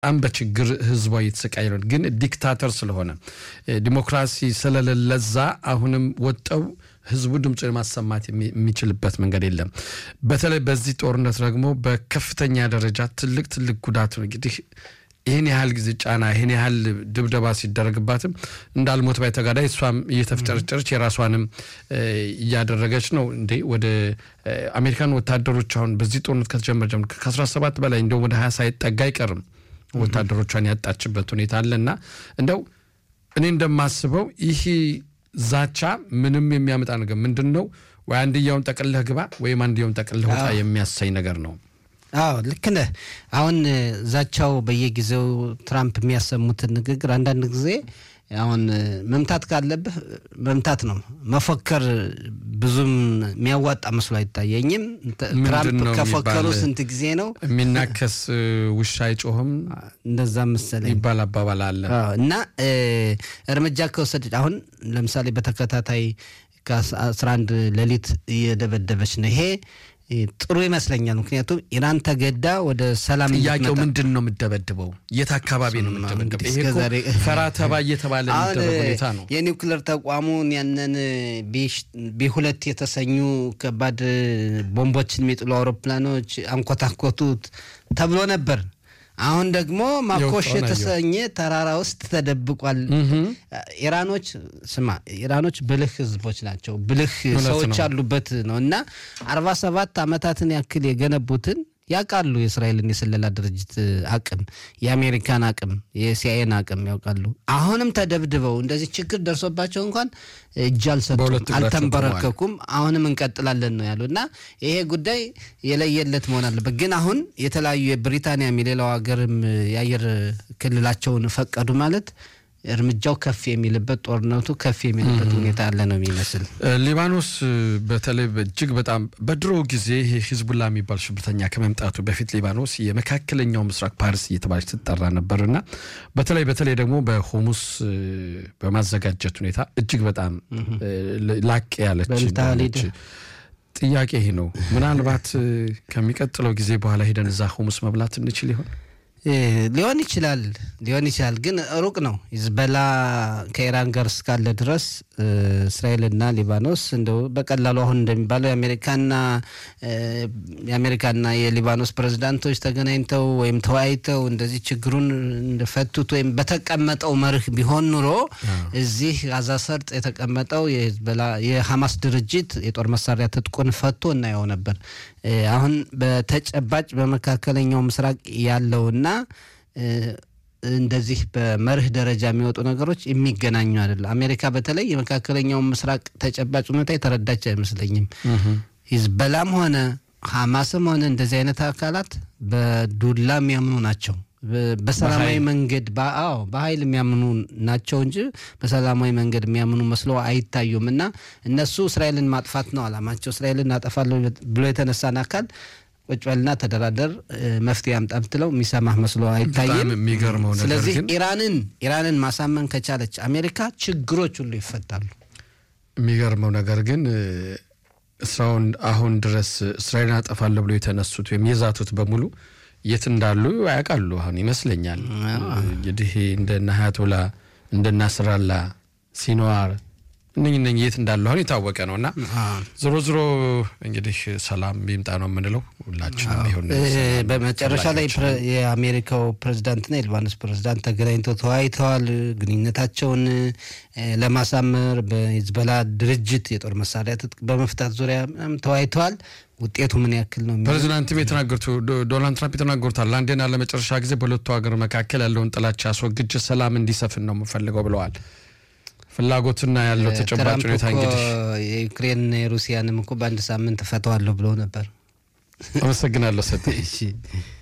በጣም በችግር ህዝቧ እየተሰቃየ ነው። ግን ዲክታተር ስለሆነ ዲሞክራሲ ስለሌለዛ አሁንም ወጠው ህዝቡ ድምፁ የማሰማት የሚችልበት መንገድ የለም። በተለይ በዚህ ጦርነት ደግሞ በከፍተኛ ደረጃ ትልቅ ትልቅ ጉዳት ነው እንግዲህ ይህን ያህል ጊዜ ጫና ይህን ያህል ድብደባ ሲደረግባትም እንዳልሞት ባይ ተጋዳይ እሷም እየተፍጨረጨረች የራሷንም እያደረገች ነው። እንዴ ወደ አሜሪካን ወታደሮች አሁን በዚህ ጦርነት ከተጀመረ ጀምሮ ከ17 በላይ እንደውም ወደ 20 ሳይጠጋ አይቀርም ወታደሮቿን ያጣችበት ሁኔታ አለና እንደው እኔ እንደማስበው ይህ ዛቻ ምንም የሚያመጣ ነገር ምንድን ነው? ወይ አንድያውን ጠቅልለህ ግባ ወይም አንድያውን ጠቅልለህ ውጣ የሚያሳይ ነገር ነው። አዎ ልክ ነህ። አሁን ዛቻው በየጊዜው ትራምፕ የሚያሰሙትን ንግግር አንዳንድ ጊዜ አሁን መምታት ካለብህ መምታት ነው። መፎከር ብዙም የሚያዋጣ መስሎ አይታየኝም። ትራምፕ ከፎከሩ ስንት ጊዜ ነው? የሚናከስ ውሻ አይጮህም እንደዛ መሰለኝ ይባል አባባል አለ እና እርምጃ ከወሰደች አሁን ለምሳሌ በተከታታይ ከአስራ አንድ ሌሊት እየደበደበች ነው ይሄ ጥሩ ይመስለኛል። ምክንያቱም ኢራን ተገዳ ወደ ሰላም ጥያቄው ምንድን ነው የምደበድበው? የት አካባቢ ነው የምደበድበው? ይሄ እኮ ፈራ ተባ እየተባለ የሚደረግ ሁኔታ ነው። የኒውክሌር ተቋሙን ያንን ቢ ሁለት የተሰኙ ከባድ ቦምቦችን የሚጥሉ አውሮፕላኖች አንኮታኮቱት ተብሎ ነበር። አሁን ደግሞ ማኮሽ የተሰኘ ተራራ ውስጥ ተደብቋል። ኢራኖች ስማ፣ ኢራኖች ብልህ ህዝቦች ናቸው። ብልህ ሰዎች ያሉበት ነው እና አርባ ሰባት ዓመታትን ያክል የገነቡትን ያውቃሉ። የእስራኤልን የስለላ ድርጅት አቅም፣ የአሜሪካን አቅም፣ የሲአይኤን አቅም ያውቃሉ። አሁንም ተደብድበው እንደዚህ ችግር ደርሶባቸው እንኳን እጅ አልሰጡም፣ አልተንበረከኩም። አሁንም እንቀጥላለን ነው ያሉ እና ይሄ ጉዳይ የለየለት መሆን አለበት። ግን አሁን የተለያዩ የብሪታንያም የሌላው ሀገርም የአየር ክልላቸውን ፈቀዱ ማለት እርምጃው ከፍ የሚልበት ጦርነቱ ከፍ የሚልበት ሁኔታ ያለ ነው የሚመስል። ሊባኖስ በተለይ እጅግ በጣም በድሮ ጊዜ ይሄ ሂዝቡላ የሚባል ሽብርተኛ ከመምጣቱ በፊት ሊባኖስ የመካከለኛው ምስራቅ ፓሪስ እየተባለች ትጠራ ነበርና በተለይ በተለይ ደግሞ በሆሙስ በማዘጋጀት ሁኔታ እጅግ በጣም ላቅ ያለች ጥያቄ ይሄ ነው። ምናልባት ከሚቀጥለው ጊዜ በኋላ ሄደን እዛ ሆሙስ መብላት እንችል ይሆን? ሊሆን ይችላል ሊሆን ይችላል፣ ግን ሩቅ ነው። ሂዝቦላ ከኢራን ጋር እስካለ ድረስ እስራኤልና ሊባኖስ እንደው በቀላሉ አሁን እንደሚባለው የአሜሪካና የአሜሪካና የሊባኖስ ፕሬዚዳንቶች ተገናኝተው ወይም ተወያይተው እንደዚህ ችግሩን እንደፈቱት ወይም በተቀመጠው መርህ ቢሆን ኑሮ እዚህ ጋዛ ሰርጥ የተቀመጠው የሂዝቦላ የሐማስ ድርጅት የጦር መሳሪያ ትጥቁን ፈቶ እናየው ነበር። አሁን በተጨባጭ በመካከለኛው ምስራቅ ያለውና እንደዚህ በመርህ ደረጃ የሚወጡ ነገሮች የሚገናኙ አይደለም። አሜሪካ በተለይ የመካከለኛውን ምስራቅ ተጨባጭ ሁኔታ የተረዳች አይመስለኝም። ሂዝቦላም ሆነ ሐማስም ሆነ እንደዚህ አይነት አካላት በዱላ የሚያምኑ ናቸው። በሰላማዊ መንገድ አዎ በኃይል የሚያምኑ ናቸው እንጂ በሰላማዊ መንገድ የሚያምኑ መስሎ አይታዩም። እና እነሱ እስራኤልን ማጥፋት ነው አላማቸው። እስራኤልን እናጠፋለሁ ብሎ የተነሳን አካል ቁጭ በልና ተደራደር፣ መፍትሄ አምጣ ብትለው የሚሰማህ መስሎ አይታይም። የሚገርመው ነገር ስለዚህ ግን ኢራንን ኢራንን ማሳመን ከቻለች አሜሪካ ችግሮች ሁሉ ይፈታሉ። የሚገርመው ነገር ግን እስራውን አሁን ድረስ እስራኤልን አጠፋለሁ ብሎ የተነሱት ወይም የዛቱት በሙሉ የት እንዳሉ ያውቃሉ። አሁን ይመስለኛል እንግዲህ እንደነ ሀያቶላ እንደነ ናስራላ ሲንዋር እነኝ እነኝ የት እንዳሉ አሁን የታወቀ ነው እና ዞሮ ዞሮ እንግዲህ ሰላም ቢምጣ ነው የምንለው ሁላችንም። ይሁን በመጨረሻ ላይ የአሜሪካው ፕሬዚዳንትና የሊባኖስ ፕሬዚዳንት ተገናኝተው ተወያይተዋል። ግንኙነታቸውን ለማሳመር በሂዝቦላ ድርጅት የጦር መሳሪያ ትጥቅ በመፍታት ዙሪያ ተወያይተዋል። ውጤቱ ምን ያክል ነው? ፕሬዚዳንትም የተናገሩት ዶናልድ ትራምፕ የተናገሩታል። ለአንዴና ለመጨረሻ ጊዜ በሁለቱ ሀገር መካከል ያለውን ጥላቻ አስወግጄ ሰላም እንዲሰፍን ነው የምፈልገው ብለዋል። ፍላጎትና ያለው ተጨባጭ ሁኔታ እንግዲህ የዩክሬን የሩሲያንም እኮ በአንድ ሳምንት እፈተዋለሁ ብለው ነበር። አመሰግናለሁ ሰጥ